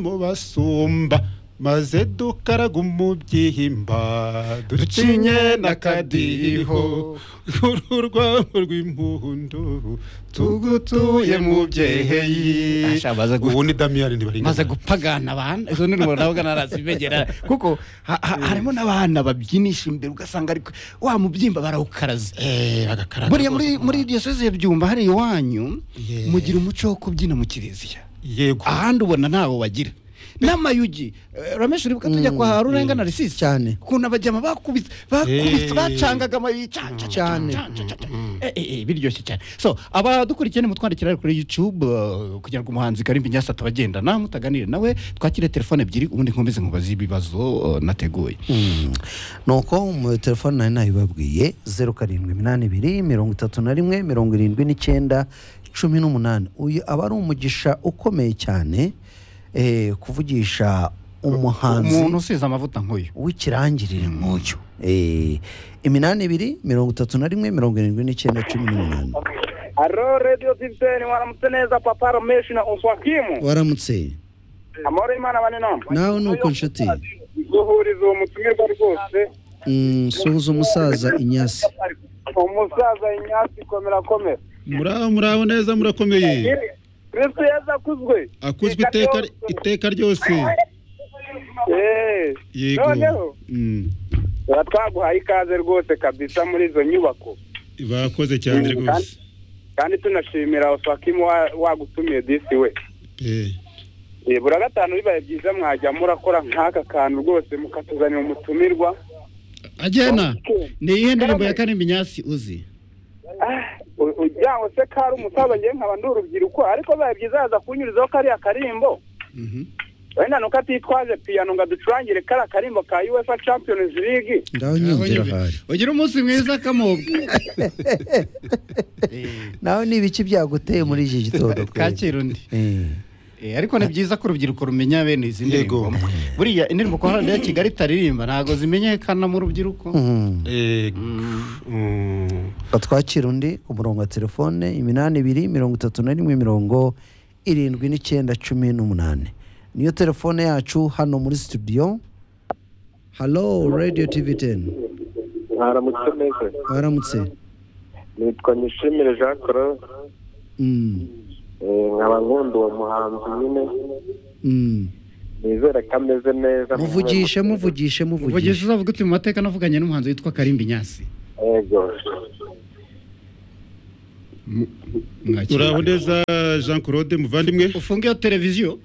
mu basumba maze dukaraga umubyihimba ducinye n'akadiho ururwamo rw'impundu tugutuye mu byeheyi Asha, maze gu- ubu ni damiyani ntibaringana maze gupagana abana izo nteruro ntabwo narazibegera kuko ha- ha- harimo n'abana babyinisha imbere ugasanga ariko wa mubyimba barawukaraze Eh, bagakaraga buriya rwose muri ku muri muhanda. iyo sozi ya byumba hari iwanyu Yeah. mugira umuco wo kubyina mu kiliziya yego ahandi ubona ntawo bagira n'amayugi eh, ramesh uribuka tujya kwa harurenga na risisi cyane. ukuntu abajyama bakubise bakubise Eh. bacangaga amayugi canca cyane Cyane. biryoshye cyane so abadukurikiye nimutwandikira kuri youtube eh, kugira ngo umuhanzi karimbi nyasa atabagendana mutaganire nawe twakire telefone ebyiri ubundi nkomeze nkubaze ibibazo eh, nateguye nuko mu telefone nari nayibabwiye zeru karindwi iminani ibiri mirongo itatu na rimwe mirongo irindwi n'icyenda cumi n'umunani uyu aba ari umugisha ukomeye cyane eh, kuvugisha umuhanzi umuntu usize amavuta nk'uyu w'ikirangirire nk'uyu Eh, iminani ibiri mirongo itatu na rimwe mirongo irindwi n'icyenda cumi n'umunani Alo Radio Tipseni waramutse neza papa Ramesh na Oswakimu. waramutse Amahoro y'Imana bane namwe. nawe ni uko nshuti Guhuriza uwo mutumirwa rwose. Mm, suhuza umusaza inyasi Umusaza Inyasi komera komera. muraho muraho neza murakomeye Kristo Yesu akuzwe. akuzwe iteka iteka ryose Eh. yego Noneho Mm, tuba twaguhaye ikaze rwose kabisa muri izo nyubako. bakoze cyane Mm, rwose Kandi tunashimira Oswakimu wa- wagutumiye disi we. Eh, Eh, buri wa gatanu bibaye byiza mwajya murakora nk'aka kantu rwose mukatuzanira umutumirwa. agena ni iyihe ndirimbo ya karimbi nyasi uzi ujyanwe se ko ari umusaza ngewe nkaba ndi urubyiruko ariko bibaye byiza yaza kunyurizaho kariya karimbo wenda nuko atitwaje piyano ngo aducurangire kariya karimbo ka uefa champions league ngaho nyumvira ahari ugira umunsi mwiza kamobwa nawe ni ibiki byaguteye muri iki gitondo kakira undi Eh. Eh, ariko ni byiza ko urubyiruko rumenya bene izi Yego. ndirimbo buriya indirimbo ku ruhande ya kigali itaririmba ntabwo zimenyekana mu rubyiruko Mm. eh, mm. batwakira undi ku murongo wa telefone iminani ibiri mirongo itatu na rimwe mirongo irindwi n'icyenda cumi n'umunani niyo telefone yacu hano muri studio halo radio tv teni mwaramutse neza waramutse nitwa nyishimire jean claude Mm. nkaba nkunda uwo muhanzi nyine Mm. nizere ko ameze neza muvugishe muvugishe muvugishe uvugisha uzavuga uti mu mateka navuganye n'umuhanzi witwa karimbi nyasi yego Mwakira. uraho neza jean claude muvandimwe ufunge iyo televiziyo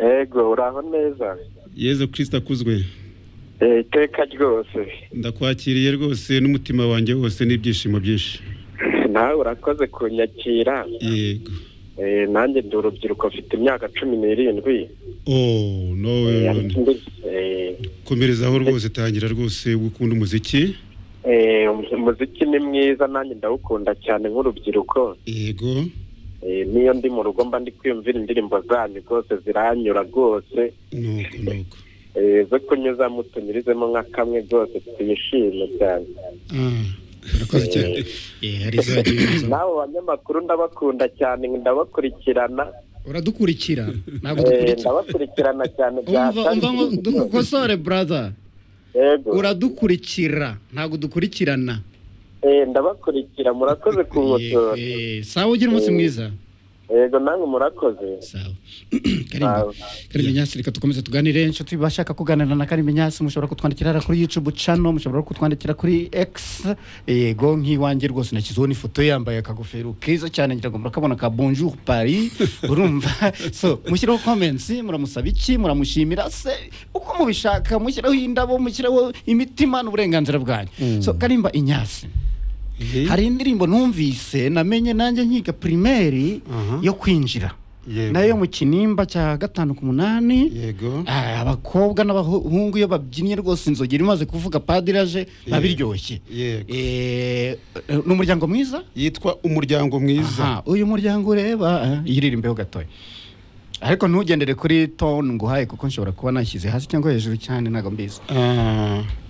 yego uraho neza yezu kirisita akuzwe iteka rwose ndakwakiriye rwose n'umutima wanjye wose n'ibyishimo byinshi nawe urakoze kunyakira yego nanjye ndi urubyiruko mfite imyaka cumi n'irindwi oh no Eh, komerezaho rwose tangira rwose gukunda umuziki eh, umuziki ni mwiza nanjye ndawukunda cyane nk'urubyiruko yego Eh, niyo ndi mu rugo mba ndi kwiyumvira indirimbo zanyu rwose ziranyura rwose nuko nuko Eh, zo kunyuza mutumirizemo nka kamwe rwose twishime cyane ah urakoze cyane Eh, hari izajya ibiza. nawe banyamakuru ndabakunda cyane ndabakurikirana uradukurikira ntabwo Eh, dukurikira ndabakurikirana cyane umva umva ngo byatangiye. dukosore brother Yego. uradukurikira ntabwo dukurikirana Eh, ndabakurikira murakoze kunkosora Eh, eh, sawa ugira umunsi mwiza yego namwe murakoze sawa karimba Sawa. karimba nyasi reka tukomeze tuganire inshuti bashaka kuganira na karimba nyasi mushobora kutwandikira hariya kuri youtube channel mushobora kutwandikira kuri x yego nk'iwanjye rwose nashyizeho n'ifoto ye yambaye akagofero keza cyane ngira ngo murakabona ka bonjour paris urumva so mushyiraho comments muramusaba iki muramushimira se uko mubishaka mushyiraho indabo mushyiraho imitima n'uburenganzira bwanyu so karimba inyasi hari indirimbo numvise namenye nanjye nkiga primeri Aha. yo kwinjira Yego. nayo mu kinimba cya gatanu ku munani yego Ah, abakobwa n'abahungu iyo babyinnye rwose inzogi yari imaze kuvuga padiri aje biba Yego. biryoshye Yego. Eh, ni umuryango mwiza yitwa umuryango mwiza Aha, uyu muryango ureba yiririmbeho gatoya ariko ntugendere kuri tone nguhaye kuko nshobora kuba nashyize hasi cyangwa hejuru cyane ntabwo mbizi ah